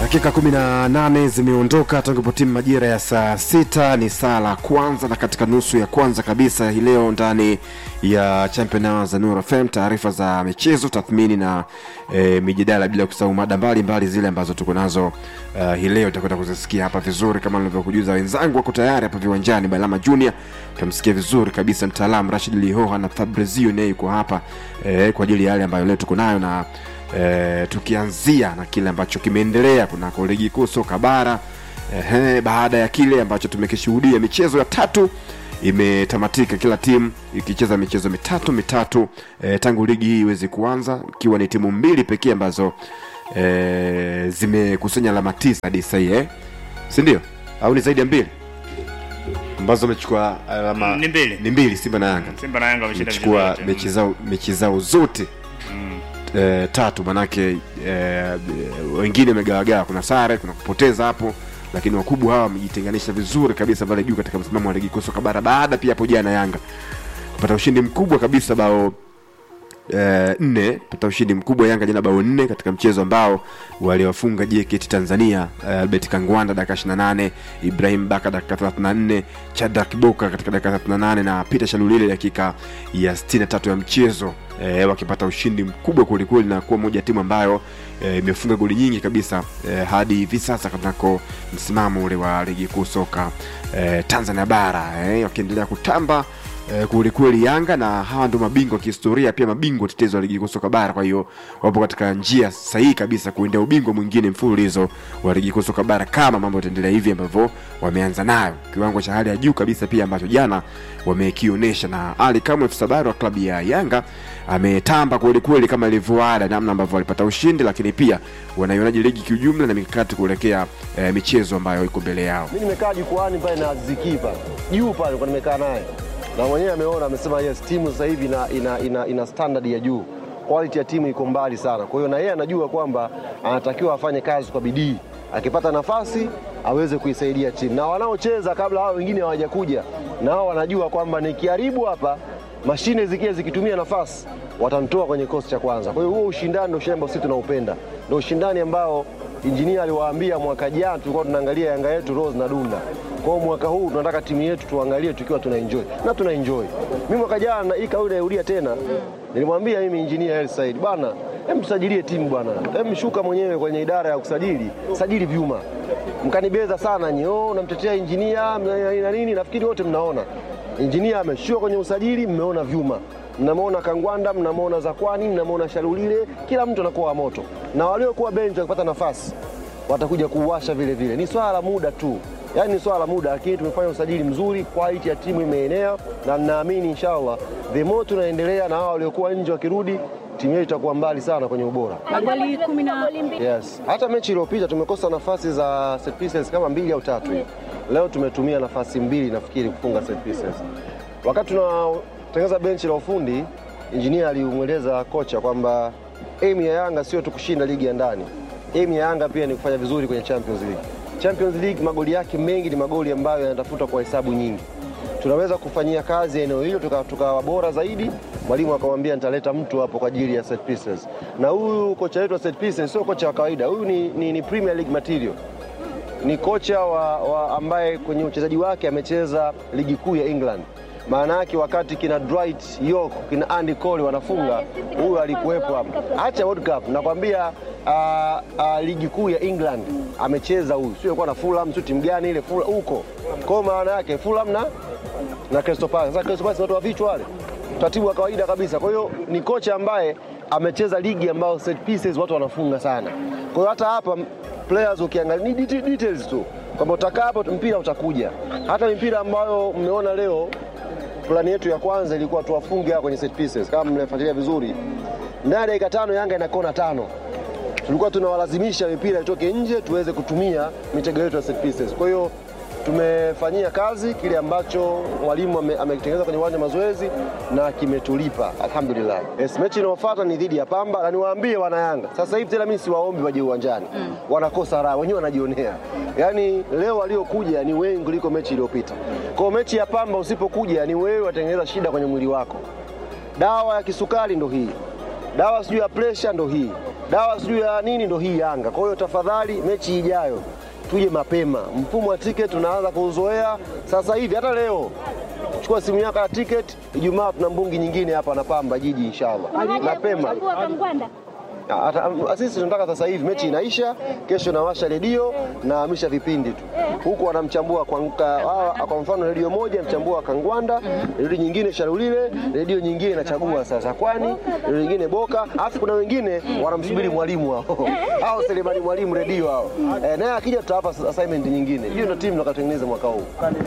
Dakika 18 zimeondoka tangu timu majira ya saa sita. Ni saa la kwanza na katika nusu ya kwanza kabisa hii leo ndani ya Champion Hour za Nuru FM, taarifa za michezo, tathmini na e, mijadala, bila kusahau mada mbalimbali zile ambazo tuko nazo uh, hii leo utakwenda kuzisikia hapa vizuri, kama nilivyokujuza wenzangu wako tayari hapa viwanjani. Balama Junior utamsikia vizuri kabisa, mtaalamu Rashid Lihoha na Fabrizio naye yuko hapa e, kwa ajili ya yale ambayo leo tuko nayo na e, tukianzia na kile ambacho kimeendelea kunako ligi kuu soka bara e, baada ya kile ambacho tumekishuhudia michezo ya tatu imetamatika kila timu ikicheza michezo mitatu mitatu e, tangu ligi hii iweze kuanza ikiwa ni timu mbili pekee ambazo e, zimekusanya alama tisa hadi sahii eh? si ndio au ni zaidi ya mbili ambazo wamechukua alama Ni mbili. ni mbili simba na yanga Simba na Yanga wameshinda wamechukua michezo yote. mechi zao mechi zao zote eh, tatu manake eh, wengine wamegawagawa kuna sare kuna kupoteza hapo lakini wakubwa hawa wamejitenganisha vizuri kabisa pale juu katika msimamo wa ligi kuu soka bara baada pia hapo jana yanga kupata ushindi mkubwa kabisa bao eh, nne pata ushindi mkubwa Yanga jana bao nne katika mchezo ambao waliwafunga JKT Tanzania eh, Albert Kangwanda dakika 28, Ibrahim Baka dakika 34, Shadrack Boka katika dakika 38 na Peter Shalulile dakika ya 63 ya mchezo eh, wakipata ushindi mkubwa kwelikweli na kuwa moja ya timu ambayo eh, imefunga goli nyingi kabisa eh, hadi hivi sasa kunako msimamo ule wa ligi kuu soka eh, Tanzania bara eh, wakiendelea kutamba eh, kwelikweli Yanga na hawa ndio mabingwa kihistoria, pia mabingwa tetezi wa ligi kuu soka bara. Kwa hiyo wapo katika njia sahihi kabisa kuendea ubingwa mwingine mfululizo wa ligi kuu soka bara kama mambo yataendelea hivi ambavyo wameanza nayo, kiwango cha hali ya juu kabisa pia ambacho jana wamekionyesha. Na Ali Kamwe Sabari wa klabu ya Yanga ametamba kwelikweli kama ilivyoada, namna ambavyo walipata ushindi, lakini pia wanaionaje ligi kiujumla na mikakati kuelekea eh, michezo ambayo iko mbele yao. Mi nimekaa jukwani pale na Aziziki pale juu pale kwa nimekaa naye na mwenyewe ameona, amesema yes, timu sasa hivi ina, ina, ina, ina standard ya juu, quality ya timu iko mbali sana. Kwa hiyo na yeye anajua kwamba anatakiwa afanye kazi kwa bidii, akipata nafasi aweze kuisaidia timu, na wanaocheza kabla hao wengine hawajakuja, na hao wanajua kwamba nikiharibu hapa mashine zikia zikitumia nafasi watamtoa kwenye kosi cha kwanza. Kwa hiyo huo ushindani ndio ushindani ambao sisi tunaupenda, ndio ushindani ambao injinia aliwaambia mwaka jana tulikuwa tunaangalia Yanga yetu Rose na Dunda. Kwa hiyo mwaka huu tunataka timu yetu tuangalie tukiwa tuna enjoy na tuna enjoy. Mimi mwaka jana hii kauli nairudia tena, nilimwambia mimi injinia El Said, bwana, hem tusajilie timu bwana, hem shuka mwenyewe kwenye idara ya kusajili, sajili vyuma. Mkanibeza sana nyoo, unamtetea injinia na nini, nafikiri wote mnaona injinia ameshuka kwenye usajili, mmeona vyuma mnamwona Kangwanda, mnamwona Zakwani, mnamwona Shalulile, kila mtu anakuwa wa moto, na waliokuwa benchi wakipata nafasi watakuja kuuasha vile vile. Ni swala la muda tu, yaani ni swala la muda, lakini tumefanya usajili mzuri, quality ya timu imeenea, na ninaamini inshallah the more tunaendelea na hawa waliokuwa nje wakirudi, timu yetu itakuwa mbali sana kwenye ubora. magoli kumi na Yes. Hata mechi iliyopita tumekosa nafasi za set pieces kama mbili au tatu hivi. Leo tumetumia nafasi mbili nafikiri kufunga set pieces. Wakati tunatengeneza benchi la ufundi, injinia alimweleza kocha kwamba aim ya Yanga sio tu kushinda ligi ya ndani. Aim ya Yanga pia ni kufanya vizuri kwenye Champions League. Champions League magoli yake mengi ni magoli ambayo yanatafuta kwa hesabu nyingi tunaweza kufanyia kazi eneo hilo tukawa tuka bora zaidi. Mwalimu akamwambia nitaleta mtu hapo kwa ajili ya set pieces, na huyu kocha wetu wa set pieces sio kocha wa kawaida. Huyu ni, ni, ni Premier League material, ni kocha wa, wa ambaye kwenye uchezaji wake amecheza ligi kuu ya England. Maana yake wakati kina Dwight York kina Andy Cole wanafunga, huyu alikuwepo hapo. Acha World Cup, nakwambia uh, uh, ligi kuu ya England amecheza huyu, sio alikuwa na Fulham, sio timu gani ile Fulham huko. Kwa hiyo maana yake Fulham na na Crystal Palace. Sasa Crystal Palace watu wa vichwa wale, utaratibu wa kawaida kabisa. Kwa hiyo ni kocha ambaye amecheza ligi ambayo set pieces watu wanafunga sana. Kwa hiyo hata hapa players ukiangalia ni detail- details tu kwamba utakaa hapo mpira utakuja. Hata mipira ambayo mmeona leo, plani yetu ya kwanza ilikuwa tuwafunge hawa kwenye set pieces, kama mnafuatilia vizuri, ndani ya dakika tano Yanga ina kona tano tulikuwa tunawalazimisha mipira itoke nje tuweze kutumia mitego yetu ya set pieces. Kwa hiyo tumefanyia kazi kile ambacho mwalimu ame- amekitengeneza kwenye uwanja wa mazoezi na kimetulipa alhamdulillah. Yes, mechi inayofuata ni dhidi ya Pamba na niwaambie wana Yanga sasa hivi tena, mimi siwaombi waje uwanjani mm. wanakosa raha wenyewe, wanajionea. Yaani leo waliokuja ni wengi kuliko mechi iliyopita. Kwa hiyo mechi ya Pamba usipokuja, ni wewe watengeneza shida kwenye mwili wako. Dawa ya kisukari ndo hii dawa sijui ya presha ndo hii. dawa sijui ya nini, ndo hii Yanga. Kwa hiyo tafadhali, mechi ijayo tuje mapema. Mfumo wa tiketi tunaanza kuuzoea sasa hivi, hata leo chukua simu yako ya tiketi. Ijumaa tuna mbungi nyingine hapa na Pamba Jiji, inshallah mapema. Chagua Kangwanda. Ata- am- Sisi tunataka sasa hivi mechi inaisha, kesho nawasha redio nahamisha vipindi tu huku, wanamchambua kwa, kwa, kwa mfano redio moja mchambua Kangwanda, redio nyingine Sharulile, redio nyingine inachagua sasa Kwani, redio nyingine Boka, alafu kuna wengine wanamsubiri mwalimu hao hao Selemani mwalimu redio hao eh, naye akija tutawapa assignment nyingine. Hiyo ndio timu tutakayotengeneza mwaka huu.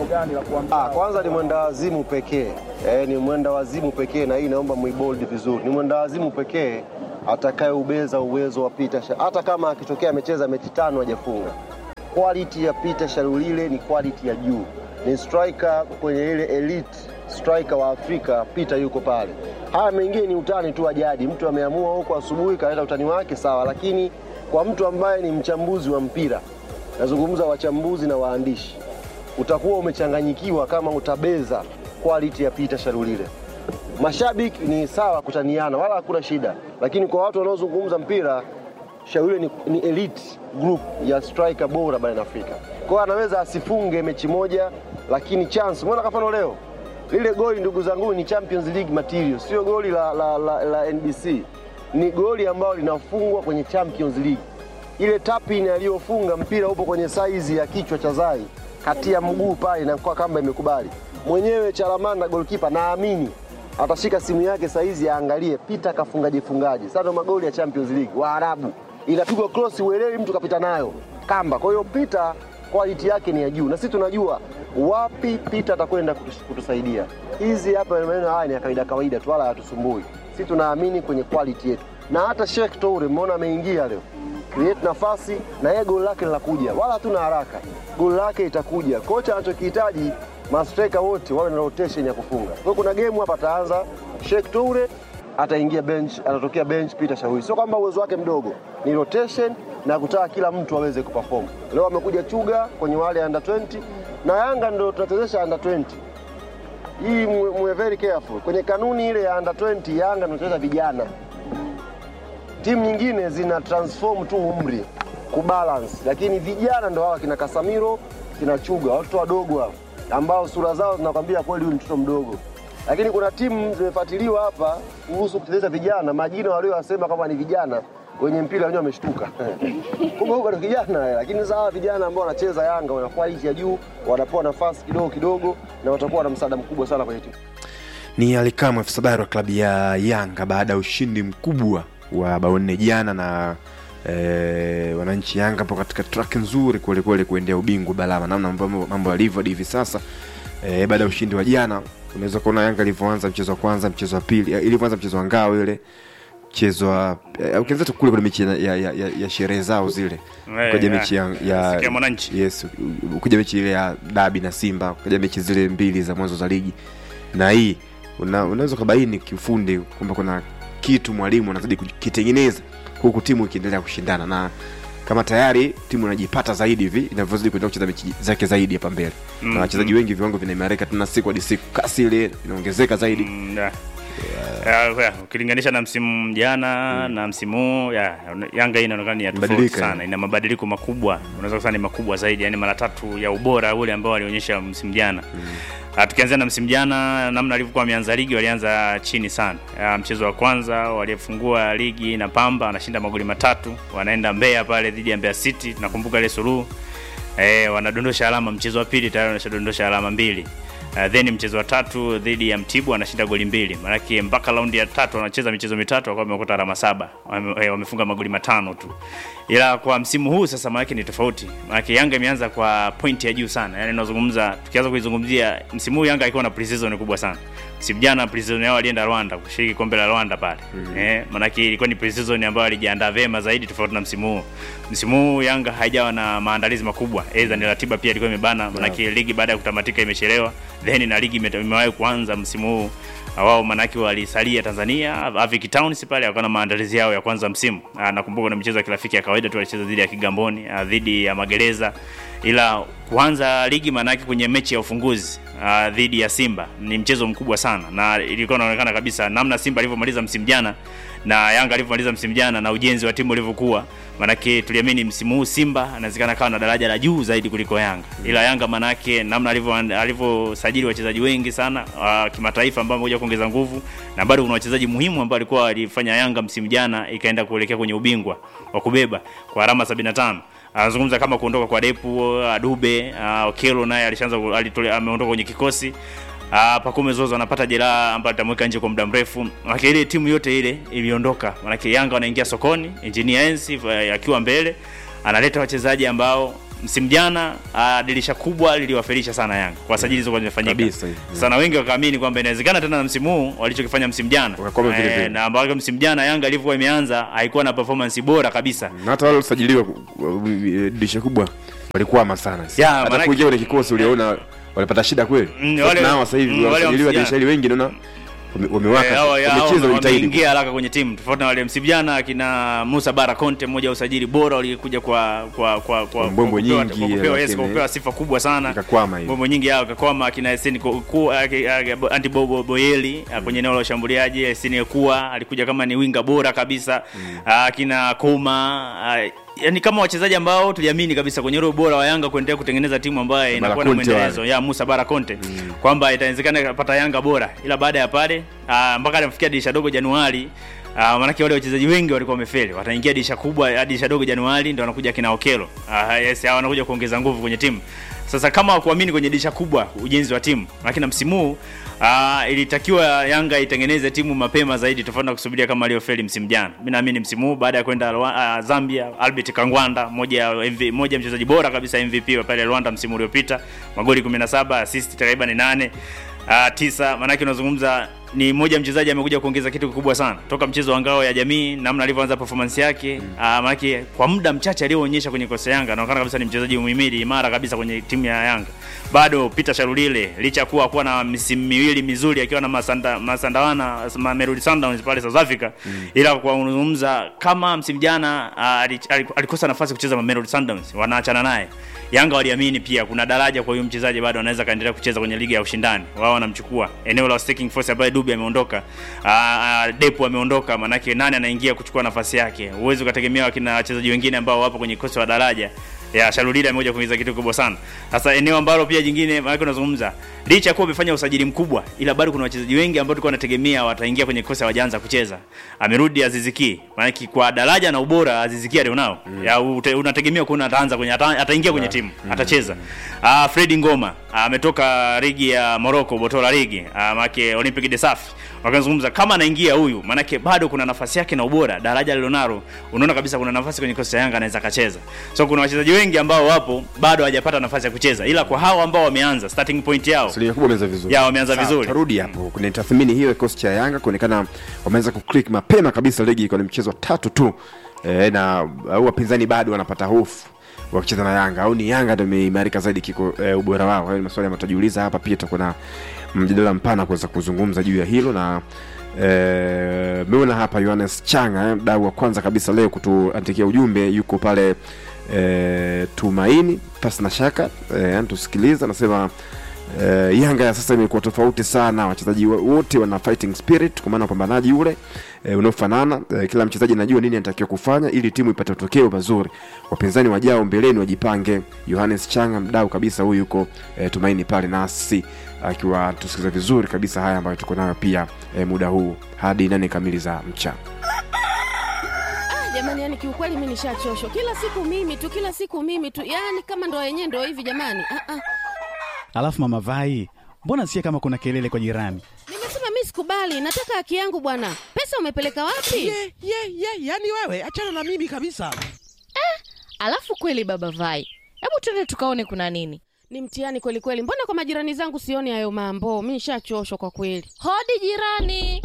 Ah, kwanza ni mwenda wazimu pekee eh, ni mwenda wazimu pekee, na hii naomba muibold vizuri, ni mwenda wazimu pekee atakayeubeza uwezo wa Peter Sha- hata kama akitokea amecheza mechi tano hajafunga. Quality ya Peter Sharulile ni quality ya juu, ni striker kwenye ile elite striker wa Afrika. Peter yuko pale. Haya mengine ni utani tu wa jadi, mtu ameamua huko asubuhi kaleta utani wake, sawa, lakini kwa mtu ambaye ni mchambuzi wa mpira, nazungumza wachambuzi na waandishi, utakuwa umechanganyikiwa kama utabeza quality ya Peter Sharulile. Mashabiki ni sawa kutaniana, wala hakuna shida, lakini kwa watu wanaozungumza mpira, Sharulile ni, ni elite group ya striker bora barani Afrika. Kwa hiyo anaweza asifunge mechi moja, lakini chance, umeona kwa mfano leo lile goli, ndugu zangu, ni Champions League material, sio goli la, la, la, la NBC, ni goli ambalo linafungwa kwenye Champions League. Ile tapin aliyofunga mpira upo kwenye saizi ya kichwa cha Zai, kati ya mguu pale, na kwa kamba imekubali mwenyewe. Chalamanda goalkeeper, naamini atashika simu yake saizi aangalie Peter kafungaje fungaje. Sasa ndo magoli ya Champions League Waarabu, inapigwa cross, uelewi mtu kapita nayo kamba. Kwa hiyo Peter quality yake ni ya juu, na sisi tunajua wapi Peter atakwenda kutus- kutusaidia. Hizi hapa maneno haya ni ya kawaida kawaida tu, wala hayatusumbui. Sisi tunaamini kwenye quality yetu, na hata Sheikh Toure mmeona ameingia leo create nafasi na yeye goli lake linakuja, wala hatuna haraka, goli lake itakuja. Kocha anachokihitaji mastreka wote wawe na rotation ya kufunga. Kwa hiyo kuna game hapa ataanza Sheikh Toure ataingia bench, anatokea bench Peter Shawi. Sio kwamba uwezo wake mdogo, ni rotation na kutaka kila mtu aweze kuperform. Leo amekuja Chuga kwenye wale under 20 na Yanga ndio tunachezesha under 20 hii mwe, mwe very careful kwenye kanuni ile ya under 20 Yanga ndio tunacheza vijana timu nyingine zina transform tu umri kubalance, lakini vijana ndo hawa kina Kasamiro kina Chuga, watoto wadogo hao ambao sura zao zinakwambia kweli huyu ni mtoto mdogo. Lakini kuna timu zimefuatiliwa hapa kuhusu kuchezesha vijana, majina waliowasema kama ni vijana wenye mpira wenyewe wameshtuka kumbe huyu bado kijana, lakini sasa hawa vijana ambao wanacheza Yanga wana quality ya juu, wanapewa nafasi kidogo kidogo, na watakuwa na msaada mkubwa sana kwenye timu. ni alikamwe afisa habari wa klabu ya Yanga baada ya ushindi mkubwa wa bao nne jana na e, wananchi Yanga hapo katika track nzuri kwelikweli kuendea ubingwa Balama, namna mambo- mambo yalivyo hadi hivi sasa e, baada ya ushindi wa jana unaweza kuona Yanga ilivyoanza mchezo wa kwanza, mchezo wa pili, eh, ilivyoanza mchezo wa ngao ile mchezo wa eh, ukianza tu kule kule mechi ya, ya, ya, ya, ya sherehe zao zile Eh, ukaja ya. mechi ya, ya Siku ya Mwananchi. yes, ukuja mechi ile ya dabi na Simba, ukaja mechi zile mbili za mwanzo za ligi, na hii una, unaweza ukabaini kiufundi kwamba kuna kitu mwalimu anazidi kukitengeneza huku timu ikiendelea kushindana, na kama tayari timu inajipata zaidi hivi inavyozidi kuendelea kucheza mechi zake zaidi hapa mbele Mm, na wachezaji wengi viwango vinaimarika tena siku hadi siku, kasi ile inaongezeka zaidi Mm, ya. Ya, ya, ukilinganisha na msimu jana na msimu huu ya, Yanga hii inaonekana ni ya tofauti Badilika, sana, ina mabadiliko makubwa, unaweza kusema ni makubwa zaidi, yani mara tatu ya ubora ule ambao walionyesha msimu jana. Ah, Tukianzia na msimu jana, namna alivyokuwa wameanza ligi, walianza chini sana. Ya, mchezo wa kwanza walifungua ligi na Pamba, wanashinda magoli matatu, wanaenda Mbeya pale dhidi ya Mbeya City, nakumbuka ile suluhu eh, wanadondosha alama. Mchezo wa pili tayari wanashadondosha alama mbili. Uh, then mchezo wa tatu dhidi ya Mtibwa wanashinda goli mbili, maanake mpaka raundi ya tatu wanacheza michezo mitatu wakawa wamekota alama saba, wame, eh, wamefunga magoli matano tu. Ila kwa msimu huu sasa, maanake ni tofauti, maanake Yanga imeanza kwa pointi ya juu sana, yani nazungumza, tukianza kuizungumzia msimu huu Yanga alikuwa na pre-season kubwa sana. Msimu jana pre-season yao walienda Rwanda kushiriki kombe la Rwanda pale mm. eh, maanake ilikuwa ni pre-season ambayo walijiandaa vema zaidi tofauti na msimu huu. Msimu huu Yanga haijawa na maandalizi makubwa, aidha ni ratiba pia ilikuwa imebana, maanake ligi baada ya kutamatika imechelewa, then na ligi ime- imewahi kuanza msimu huu wao manake walisalia Tanzania Avic Towns pale wakawa na maandalizi yao ya kwanza msimu. Ah, Nakumbuka na michezo ya kirafiki ya kawaida tu walicheza dhidi ya Kigamboni, ah, dhidi ya Magereza, ila kuanza ligi manake kwenye mechi ya ufunguzi ah, dhidi ya Simba ni mchezo mkubwa sana, na ilikuwa inaonekana kabisa namna Simba alivyomaliza msimu jana na Yanga alivyomaliza msimu jana na ujenzi wa timu ulivyokuwa, manake tuliamini msimu huu Simba anawezekana kawa na daraja la juu zaidi kuliko Yanga, ila Yanga manake namna alivyo alivyosajili wachezaji wengi sana wa kimataifa ambao wamekuja kuongeza nguvu, na bado kuna wachezaji muhimu ambao walikuwa walifanya Yanga msimu jana ikaenda kuelekea kwenye ubingwa wa kubeba kwa alama 75 anazungumza kama kuondoka kwa Depu, Adube, uh, Okelo naye alishaanza ku- alitole- ameondoka kwenye kikosi. Uh, Pacome Zozo anapata jeraha ambayo atamweka nje kwa muda mrefu. Maana ile timu yote ile iliondoka. Maana Yanga wanaingia sokoni, Engineer Enzi uh, akiwa mbele analeta wachezaji ambao msimu jana uh, dirisha kubwa liliwafelisha sana Yanga kwa sajili zilizokuwa zimefanyika. Kabisa, yeah. Sana wengi wakaamini kwamba inawezekana tena na msimu huu walichokifanya msimu jana. Wakakwama vile vile. na ambao msimu jana Yanga ilivyokuwa imeanza haikuwa na performance bora kabisa. na hata wale waliosajiliwa uh, dirisha kubwa walikwama sana Ya, hata manake- kuingia kwenye kikosi uliona walipata shida kweli Mm, Sasa wale- nao sasa hivi mm, wale walisajiliwa wamsikia. dirisha hili wengi naona wame- Eh, wamewaka hao- ya- hao wamecheza wamejitahidi wameingia haraka kwenye timu tofauti na wale msimu jana akina Musa Bara Conte mmoja wa usajili bora walikuja kwa kwa kwa kwa Mbwembwe kwa kupewa- nyingi, kwa kupewa, yes, lakini- kwa kupewa sifa kubwa sana ikakwama hiyo Mbwembwe nyingi yao kakwama akina Eseni anti Bobo Boyeli ah, kwenye eneo la ushambuliaji Eseni kuwa alikuja kama ni winga bora kabisa Ah, akina Kuma ah, yani kama wachezaji ambao tuliamini kabisa kwenye ule ubora wa Yanga kuendelea kutengeneza timu ambayo inakuwa na Conte mwendelezo wale. ya Musa Bara Conte kwamba itawezekana ikapata Yanga bora, ila baada ya pale ah, mpaka alifikia dirisha dogo Januari Uh, maanake wale wachezaji wengi walikuwa wamefeli, wataingia dirisha kubwa hadi dirisha dogo Januari, ndio wanakuja kina Okelo. Uh, yes, hao wanakuja kuongeza nguvu kwenye timu. Sasa kama wakuamini kwenye dirisha kubwa ujenzi wa timu, lakini na msimu huu uh, ilitakiwa Yanga itengeneze timu mapema zaidi, tofauti na kusubiria kama aliyofeli msimu jana. Mimi naamini msimu huu baada ya kwenda Rwa- uh, Zambia, Albert Kangwanda, moja ya MV, moja ya mchezaji bora kabisa MVP wa pale Rwanda msimu uliopita, magoli 17, assist takriban 8 uh, tisa. Maanake unazungumza ni mmoja mchezaji amekuja kuongeza kitu kikubwa sana toka mchezo wa ngao ya jamii, namna alivyoanza performance yake mm. Uh, maanake kwa muda mchache alioonyesha kwenye kosa Yanga, anaonekana kabisa ni mchezaji muhimili imara kabisa kwenye timu ya Yanga. Bado Peter Sharulile licha ya kuwa kuwa na misimu miwili mizuri akiwa na Masanda, Masandawana Mamelodi Sundowns pale South Africa mm. ila kwa unazungumza kama msimu jana uh, ali- ali- alikosa nafasi kucheza Mamelodi Sundowns, wanaachana naye. Yanga waliamini pia kuna daraja kwa huyu mchezaji bado anaweza kaendelea kucheza kwenye ligi ya ushindani. Wao wanamchukua eneo la staking force ambaye Dube ameondoka, uh, Depo ameondoka, manake nani anaingia kuchukua nafasi yake? Uwezo ukategemea wakina wachezaji wengine ambao wapo kwenye kosi wa daraja ya Shalulida amekuja kuingiza kitu kubwa sana. Sasa eneo ambalo pia jingine maana unazungumza licha ya kuwa umefanya usajili mkubwa, ila bado kuna wachezaji wengi ambao tulikuwa tunategemea wataingia kwenye kosi hawajaanza kucheza. Amerudi Aziziki, maana kwa daraja na ubora Aziziki alionao mm. ya ute, unategemea kuona ataanza kwenye ata, ataingia kwenye timu mm. atacheza. Ah, Fredi Ngoma ametoka ligi ya Morocco, Botola ligi ah, maana Olympic de Safi wakazungumza kama anaingia huyu, maanake bado kuna nafasi yake na ubora, daraja lilonalo, unaona kabisa kuna nafasi kwenye kosi ya Yanga anaweza akacheza. So kuna wachezaji wengi ambao wapo bado hawajapata nafasi ya kucheza, ila kwa hao ambao wameanza starting point yao asilimia kubwa wameanza vizuri ya wameanza Sawa, vizuri. tarudi hapo kwenye tathmini hiyo ya kikosi cha Yanga kuonekana wameanza kuclick mapema kabisa ligi ikiwa ni mchezo wa tatu tu e, na au wapinzani bado wanapata hofu wakicheza na Yanga au ni Yanga ndio imeimarika zaidi kiko e, ubora wao. Hayo ni maswali ambayo tutajiuliza hapa, pia tutakuwa na mjadala mpana kuweza kuzungumza juu ya hilo na e, meona hapa Yohanes Changa eh, mdau wa kwanza kabisa leo kutuandikia ujumbe, yuko pale e, Tumaini pasi na shaka e, tusikiliza, anasema Uh, Yanga ya sasa imekuwa tofauti sana, wachezaji wa- wote wana fighting spirit, kwa maana upambanaji ule uh, unaofanana. Uh, kila mchezaji anajua nini anatakiwa kufanya ili timu ipate matokeo mazuri. Wapinzani wajao mbeleni wajipange. Yohanes Changa, mdau kabisa huyu, yuko uh, Tumaini pale nasi akiwa tusikiliza vizuri kabisa haya ambayo tuko nayo pia uh, muda huu hadi nane kamili za mchana. Ah, jamani, yani kiukweli mimi nishachoshwa. Kila siku mimi tu, kila siku mimi tu, yani kama ndo yenyewe ndo hivi jamani. Ah, ah. Alafu mama Vai, mbona sikia kama kuna kelele kwa jirani? Nimesema mimi sikubali, nataka haki yangu bwana. Pesa umepeleka wapi? ye ye ye yani wewe achana na mimi kabisa Alafu kweli baba Vai, hebu twende tukaone kuna nini. Ni mtihani kweli kweli. Mbona kwa majirani zangu sioni hayo mambo? Mimi nishachoshwa kwa kweli. Hodi jirani.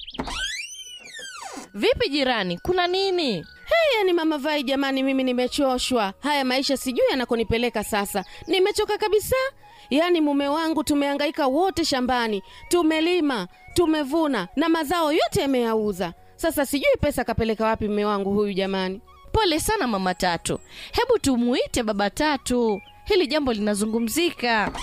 Vipi jirani, kuna nini? Hey, yani mama Vai jamani, mimi nimechoshwa. Haya maisha sijui yanakonipeleka sasa. Nimechoka kabisa. Yaani mume wangu tumehangaika wote shambani, tumelima, tumevuna na mazao yote yameyauza. Sasa sijui pesa kapeleka wapi mume wangu huyu jamani. Pole sana mama Tatu, hebu tumuite baba Tatu, hili jambo linazungumzika.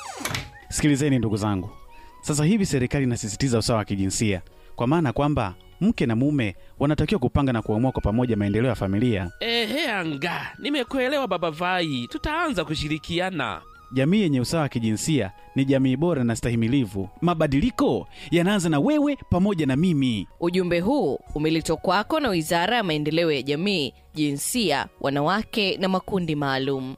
Sikilizeni ndugu zangu, sasa hivi serikali inasisitiza usawa wa kijinsia, kwa maana kwamba mke na mume wanatakiwa kupanga na kuamua kwa pamoja maendeleo ya familia. Ehe, anga, nimekuelewa baba Vai, tutaanza kushirikiana. Jamii yenye usawa wa kijinsia ni jamii bora na stahimilivu. Mabadiliko yanaanza na wewe pamoja na mimi. Ujumbe huu umeletwa kwako na Wizara ya Maendeleo ya Jamii, Jinsia, Wanawake na Makundi Maalum.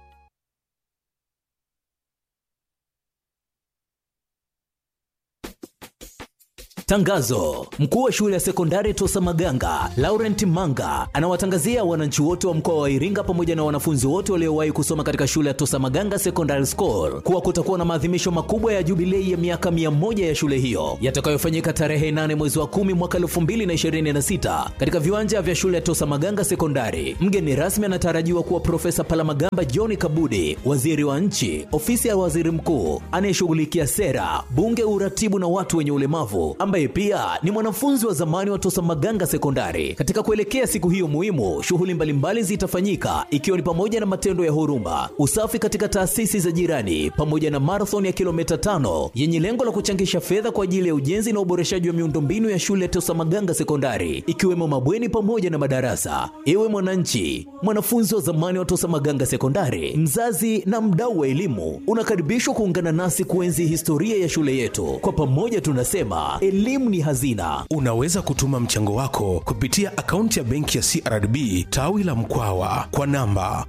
Tangazo: mkuu wa shule ya sekondari Tosa Maganga Laurent Manga anawatangazia wananchi wote wa mkoa wa Iringa pamoja na wanafunzi wote waliowahi kusoma katika shule ya Tosa Maganga Secondary School kuwa kutakuwa na maadhimisho makubwa ya jubilei ya miaka mia moja ya shule hiyo yatakayofanyika tarehe 8 mwezi wa 10 mwaka 2026 katika viwanja vya shule ya Tosa Maganga Sekondari. Mgeni rasmi anatarajiwa kuwa Profesa Palamagamba John Kabudi, waziri wa nchi, ofisi ya waziri mkuu anayeshughulikia sera, bunge, uratibu na watu wenye ulemavu ambaye pia ni mwanafunzi wa zamani wa Tosa Maganga Sekondari. Katika kuelekea siku hiyo muhimu, shughuli mbalimbali zitafanyika ikiwa ni pamoja na matendo ya huruma, usafi katika taasisi za jirani, pamoja na marathon ya kilomita tano yenye lengo la kuchangisha fedha kwa ajili ya ujenzi na uboreshaji wa miundombinu ya shule ya Tosa Maganga Sekondari, ikiwemo mabweni pamoja na madarasa. Ewe mwananchi, mwanafunzi wa zamani wa Tosa Maganga Sekondari, mzazi na mdau wa elimu, unakaribishwa kuungana nasi kuenzi historia ya shule yetu. Kwa pamoja tunasema elimu ni hazina. Unaweza kutuma mchango wako kupitia akaunti ya benki ya CRDB tawi la Mkwawa kwa namba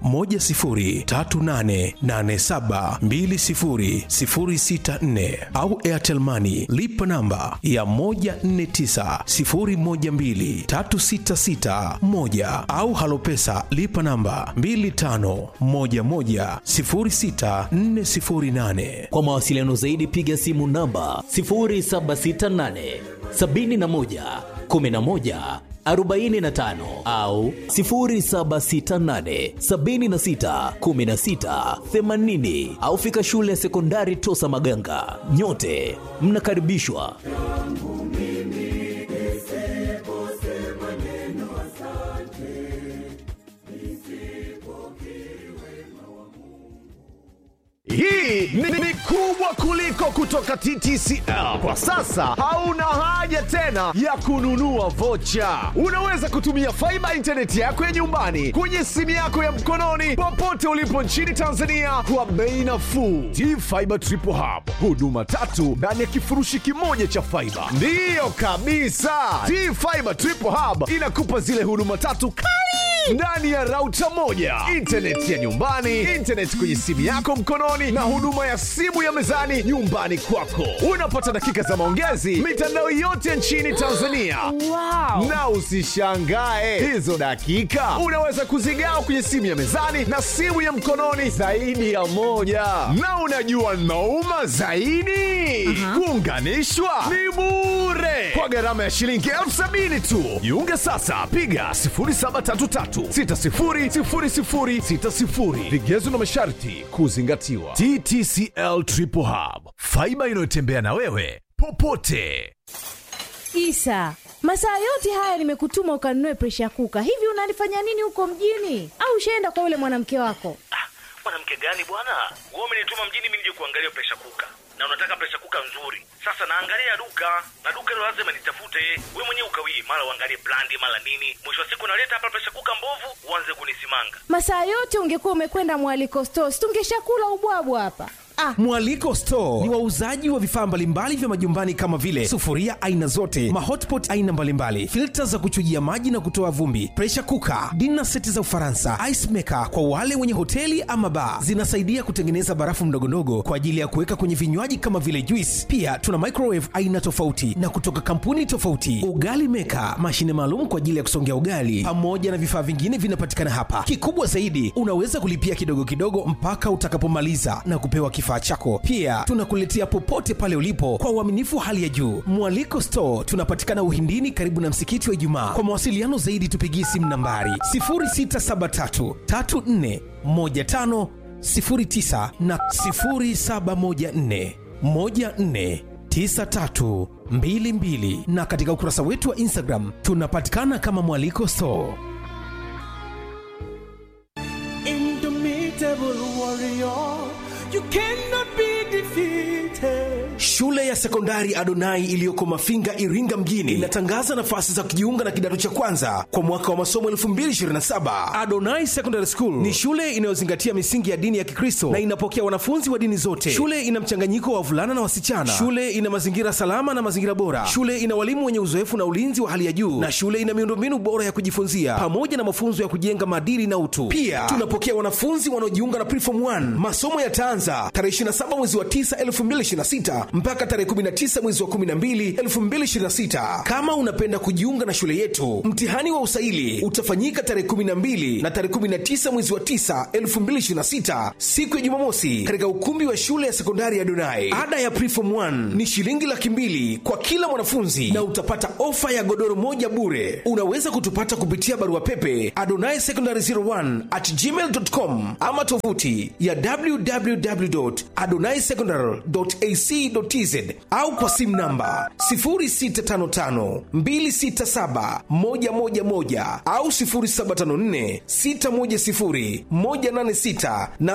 10388720064 au Airtel Money lipa namba ya 1490123661 au Halopesa lipa namba 25110648. Kwa mawasiliano zaidi piga simu namba 0768 71 11 45 au 0768 76 16 80 au fika shule ya sekondari Tosa Maganga. Nyote mnakaribishwa. Hii ni, ni kubwa kuliko kutoka TTCL. Kwa sasa hauna haja tena ya kununua vocha. Unaweza kutumia faiba intaneti yako ya nyumbani kwenye simu yako ya mkononi popote ulipo nchini Tanzania kwa bei nafuu. T-Fiber Triple Hub, huduma tatu ndani ya kifurushi kimoja cha faiba. Ndiyo kabisa, T-Fiber Triple Hub inakupa zile huduma tatu kali ndani ya rauta moja, intaneti ya nyumbani, intaneti kwenye simu yako mkononi, na huduma ya simu ya mezani nyumbani kwako. Unapata dakika za maongezi mitandao yote nchini Tanzania. Wow. Na usishangae hizo dakika unaweza kuzigawa kwenye simu ya mezani na simu ya mkononi zaidi ya moja. Na unajua nauma zaidi, kuunganishwa ni bure kwa gharama ya shilingi elfu sabini tu. Jiunge sasa, piga 0733600060. Vigezo na masharti kuzingatiwa. TTCL Triple Hub, faiba inayotembea na wewe popote. Isa, masaa yote haya nimekutuma ukanunue presha kuka. Hivi unalifanya nini huko mjini? Au ushaenda kwa yule mwanamke wako? mwanamke gani bwana wewe umenituma mjini mimi nije kuangalia presha kuka na unataka presha kuka nzuri sasa naangalia duka na duka hilo lazima nitafute we mwenyewe ukawii mara uangalie brandi mara nini mwisho wa siku naleta hapa presha kuka mbovu uanze kunisimanga Masaa yote ungekuwa umekwenda mwaliko stores, tungeshakula ubwabwa hapa. Ah, Mwaliko Store ni wauzaji wa vifaa mbalimbali vya majumbani kama vile sufuria aina zote, mahotpot aina mbalimbali, filta za kuchujia maji na kutoa vumbi, pressure cooker, dinner seti za Ufaransa, ice maker kwa wale wenye hoteli ama bar. Zinasaidia kutengeneza barafu ndogondogo kwa ajili ya kuweka kwenye vinywaji kama vile juice. Pia tuna microwave aina tofauti na kutoka kampuni tofauti, ugali maker, mashine maalum kwa ajili ya kusongea ugali, pamoja na vifaa vingine vinapatikana hapa. Kikubwa zaidi, unaweza kulipia kidogo kidogo mpaka utakapomaliza na kupewa kifaa chako. Pia tunakuletea popote pale ulipo kwa uaminifu hali ya juu. Mwaliko Store tunapatikana Uhindini, karibu na msikiti wa Ijumaa. Kwa mawasiliano zaidi, tupigie simu nambari 0673 34 15 09 na 0714 14 9322 na katika ukurasa wetu wa Instagram tunapatikana kama Mwaliko Store. Indomitable warrior, you cannot be defeated. Shule ya sekondari Adonai iliyoko Mafinga, Iringa mjini inatangaza nafasi za kujiunga na kidato cha kwanza kwa mwaka wa masomo 2027. Adonai Secondary School ni shule inayozingatia misingi ya dini ya Kikristo na inapokea wanafunzi wa dini zote. Shule ina mchanganyiko wa wavulana na wasichana. Shule ina mazingira salama na mazingira bora. Shule ina walimu wenye uzoefu na ulinzi wa hali ya juu, na shule ina miundombinu bora ya kujifunzia pamoja na mafunzo ya kujenga maadili na utu. Pia tunapokea wanafunzi wanaojiunga na Preform 1. Masomo yataanza tarehe 27 mwezi wa 9 2026 mpaka tarehe 19 mwezi wa 12 2026. Kama unapenda kujiunga na shule yetu, mtihani wa usaili utafanyika tarehe 12 na tarehe 19 mwezi wa 9 2026, siku ya Jumamosi, katika ukumbi wa shule ya sekondari ya Donai. Ada ya Preform 1 ni shilingi laki mbili kwa kila mwanafunzi na utapata ofa ya godoro moja bure. Unaweza kutupata kupitia barua pepe adonai secondary 01 at gmail.com ama tovuti ya www.adonaisecondary.ac.tz au kwa simu namba 0655267111 au 0754610186 na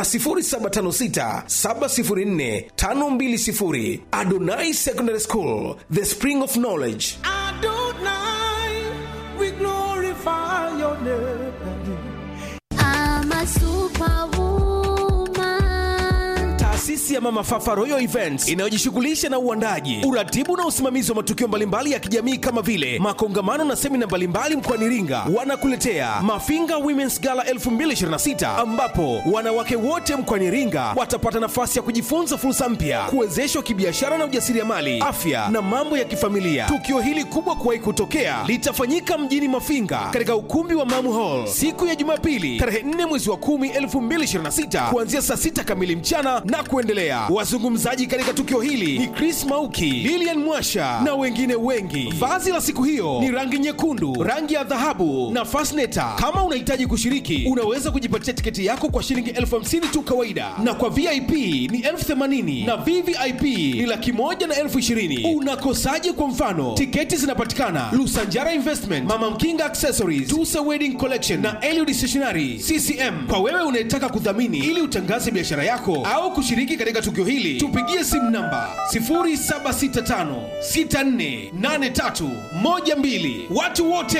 0756704520. Adonai Secondary School, the spring of knowledge. we glorify your name. I'm a superwoman. Taasisi ya Mama Fafa Royal Events inayojishughulisha na uandaji, uratibu na usimamizi wa matukio mbalimbali ya kijamii kama vile makongamano na semina mbalimbali mkoani Iringa, wanakuletea Mafinga Women's Gala 2026 ambapo wanawake wote mkoani Iringa watapata nafasi ya kujifunza fursa mpya, kuwezeshwa kibiashara na ujasiriamali, afya na mambo ya kifamilia. Tukio hili kubwa kuwahi kutokea litafanyika mjini Mafinga katika ukumbi wa Mamu Hall siku ya Jumapili tarehe 4 mwezi wa 10 2026 kuanzia saa 6 kamili mchana na kuendelea. Wazungumzaji katika tukio hili ni Chris Mauki, Lilian Mwasha na wengine wengi. Vazi la siku hiyo ni rangi nyekundu, rangi ya dhahabu na fasneta. Kama unahitaji kushiriki, unaweza kujipatia tiketi yako kwa shilingi elfu hamsini tu kawaida, na kwa VIP ni elfu themanini na VVIP ni laki moja na elfu ishirini. Unakosaje? Kwa mfano, tiketi zinapatikana Lusanjara Investment, Mama Mkinga Accessories, Tusa Wedding Collection na Eliud Stationery CCM. Kwa wewe unayetaka kudhamini ili utangaze biashara yako au kushiriki katika tukio hili, tupigie simu namba 0765648312. Watu wote